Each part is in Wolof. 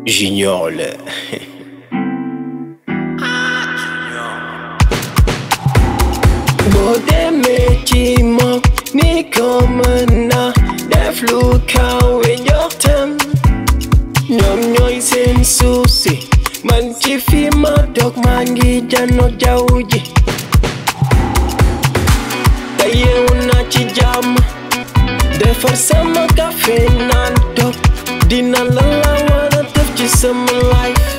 Junior la boo demee ci moom ni ko mën na def lu kawe njortam ñoom ñooy seen suuf si man ci fi ma toog maa ngi janoog jaww ji te yeewu naa ci jàmm defar sama café naan toog dina la la war a def ci sama life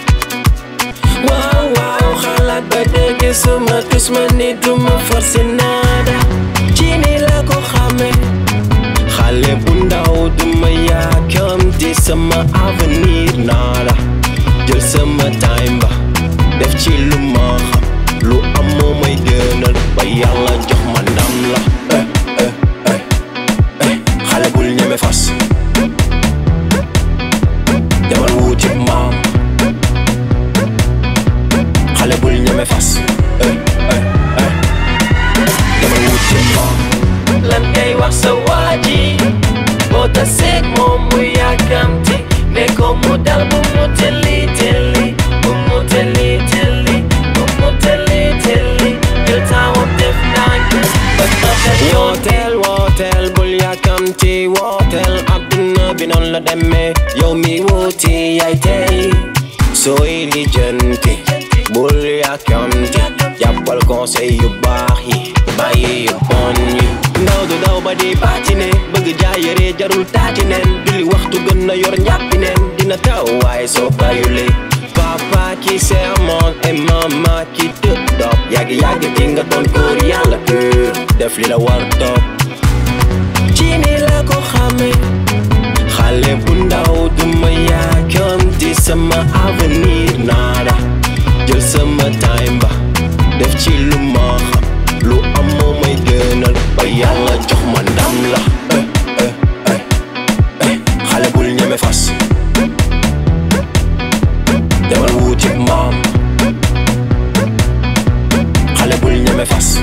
waaw waaw xalaat ba dégg sama tus ma ni duma forcé nada ci ni la ko xame xale bu ndaw duma yaakamti sama avenir nada jël sama time ba def ci lu ma xam lu am moo may gënal ba yàlla jox ma ndam la eh eh eh eh xale bul ñeme fas demal wuuti maam xale bul ñeme fas eh eh eh demal wuuti maam lan ngay wax sa waaji boo taseeg moom mu yàkkamti ne ko mu dal bu mu telli telli bu mu telli telli bu mu telli telli jël taawam def ndànk ba taxal wooteel wooteel bul yàkkamti wooteel adduna bi noonu la demee yow mi wuti yaay tey sooy lijjanti bul yàkkamti jàppal conseil yu baax yi bàyyi yu bon yi ndaw du daw ba di paatine bëgg jaay yére jarul taati neen duli waxtu gën na yor njàppi neen dina taw waaye soo bàyyulee papa ki sermon et mama ki tëdd dop yàgg yàgg di nga doon góor yàlla pur def li la war topp ci ni la ko xame xale bu ndaw duma yàkkamti sama avenir naada jël sama time ba def ci lu ma xam lu am moo may gënal ba yàlla jox ma ndam la eh eh eh eh xale bul ñeme fas demal wuuti maam xale bul ñeme fas